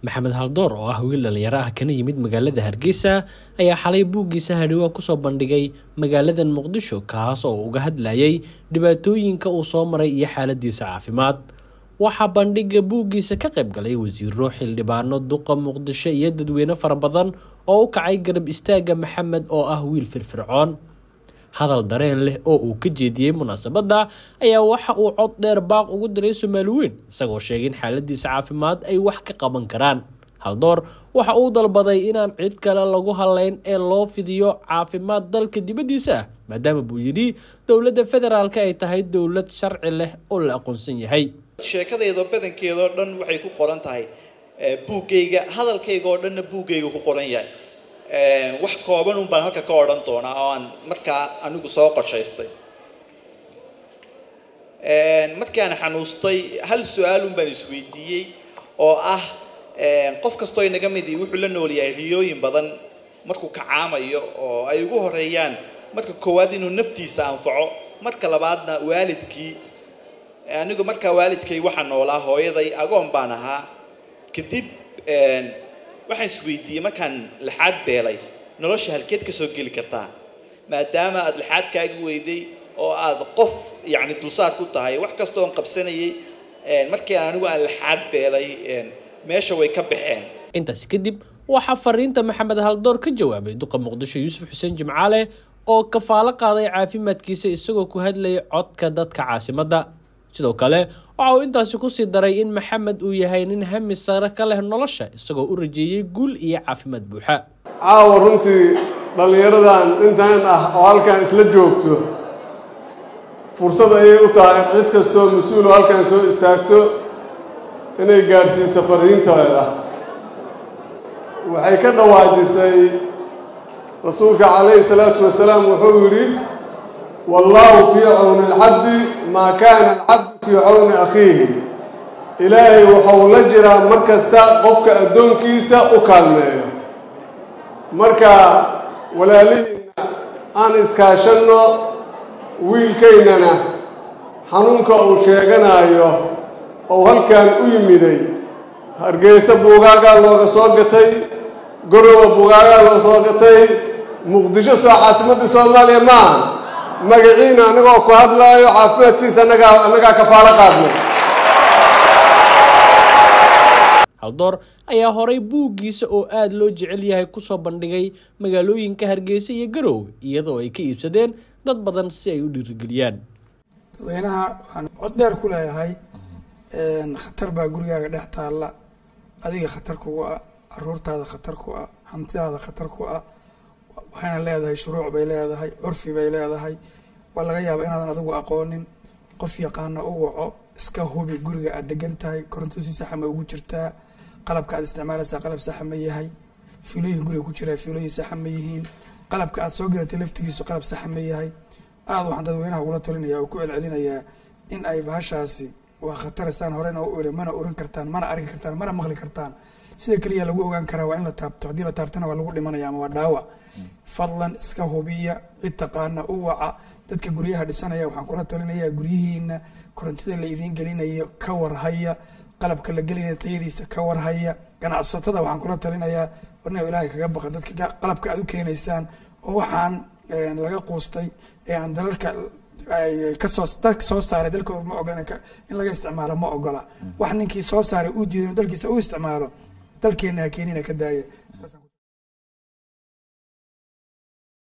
maxamed haldoor oo ah wiil dhalinyaro ah kana yimid magaalada hargeysa ayaa xalay buuggiisa hadhiwaa kusoo bandhigay magaaladan muqdisho kaas oo uga hadlayay dhibaatooyinka uu soo maray iyo xaaladiisa caafimaad waxaa bandhiga buuggiisa ka qayb galay wasiiro xildhibaano duqa muqdisho iyo dadweyne fara badan oo u kacay garab istaaga maxamed oo ah wiil firfircoon hadal dareen leh oo uu ka jeediyey munaasabadda ayaa waxa uu cod dheer baaq ugu diray soomaali weyn isagoo sheegay in xaaladiisa caafimaad ay wax ka qaban karaan haldoor waxa uu dalbaday inaan cid kale lagu haleyn ee loo fidiyo caafimaad dalka dibaddiisa ah maadaama buu yidhi dowladda federaalk ay tahay dowlad sharci leh oo la aqoonsan yahay sheekadayda badankeedao dhan waxay ku qoran tahay buuggayga hadalkayga oo dhanna buuggayga ku qoran yahay wax kooban un baan halka ka odhan doonaa oo aan markaa anigu soo qorshaystay markii aan xanuustay hal su-aal un baan isweydiiyey oo ah qof kastoo inaga midi wuxuu la nool yahay riyooyin badan markuu kacaamayo oo ay ugu horeeyaan marka koowaad inuu naftiisa anfaco marka labaadna waalidkii anigu markaa waalidkay waxaa noolaa hooyaday agoon baan ahaa kadib waxaan isweydiiyey markaan laxaad beelay nolosha halkeed ka soo geli kartaa maadaama aada laxaad kaagi weyday oo aada qof yacni dulsaad ku tahay wax kastoo on qabsanayay markii anigu aan laxaad beelay meesha way ka baxeen intaasi kadib waxaa fariinta maxamed haldoor ka jawaabay duqa muqdisho yuusuf xuseen jimcaale oo kafaalo qaaday caafimaadkiisa isagoo ku hadlayay codka dadka caasimadda sidoo kale waxa uu intaasi kusii daray in maxamed uu yahay nin hami sare ka leh nolosha isagoo u rajeeyey guul iyo caafimaad buuxa caawa runtii dhallinyaradan intan ah oo halkan isla joogto fursad ayay u tahay cid kastoo mas-uul oo halkan soo istaagto inay gaadhsiiso fariinteeda waxay ka dhawaajisay rasuulka calayhi salaatu wasalaam wuxuu yidhi wallaahu fii cawni alcabdi maa kaana alcabdu fii cawni akhiihi ilaahay waxau la jiraa mar kasta qofka addoonkiisa u kaalmeeyo marka walaalihiinna aan iskaashanno wiilkaynana xanuunka uu sheeganayo ou halkan u yimiday hargeysa buugaagaa looga soo gatay gorowa buugaagaa loo soo gatay muqdisho soo caasimadda soomaaliya maaha magaciina annagoo ku hadlaayo caafimaadkiisa annagaa annagaa kafaalo qaadnay haldoor ayaa horay buuggiisa oo aada loo jecel yahay kusoo bandhigay magaalooyinka hargeysa iyo garowe iyadoo ay ka iibsadeen dad badan si ay u dhiirigeliyaan dadweynaha waxaan cod dheer ku leeyahay khatar baa gurigaaga dhex taalla adiga khatar kugu ah caruurtaada khatar ku ah hantidaada khatar ku ah waxayna leedahay shuruuc bay leedahay curfi bay leedahay waa laga yaabaa inaadan adigu aqoonin qof yaqaana u waco iska hubi guriga aad degan tahay koronto si saxa ma ugu jirtaa qalabka aad isticmaalaysaa qalab saxa ma yahay fiilooyin guriga ku jiraa fiilooyin saxa ma yihiin qalabka aad soo gadatay laftigiisu qalab saxa ma yahay aada waxaan dadweynaha ugula talinaya oo ku celcelinayaa in ay bahashaasi waa khataristaan horena u iri mana oran kartaan mana arki kartaan mana maqli kartaan sida keliya lagu ogaan karaa waa in la taabto haddii la taabtana waa lagu dhimanaya ama waa dhaawac fadlan iska hubiya cid taqaana u waca dadka guryaha dhisanaya waxaan kula talinayaa guryihiina korontida la idiin gelinayo ka warhaya qalabka la gelinaya tayadiisa ka warhaya ganacsatada waxaan kula talinayaa warna ilaahay kaga baqa dadka qalabka aad u keenaysaan oo waxaan laga quustay ee aan dalalka kasoo dalka soo saaray dalkooda ma ogola in laga isticmaalo ma ogola wax ninkii soo saaray uu diiday dalkiisa u isticmaalo dalkeena ha keenina ka daaya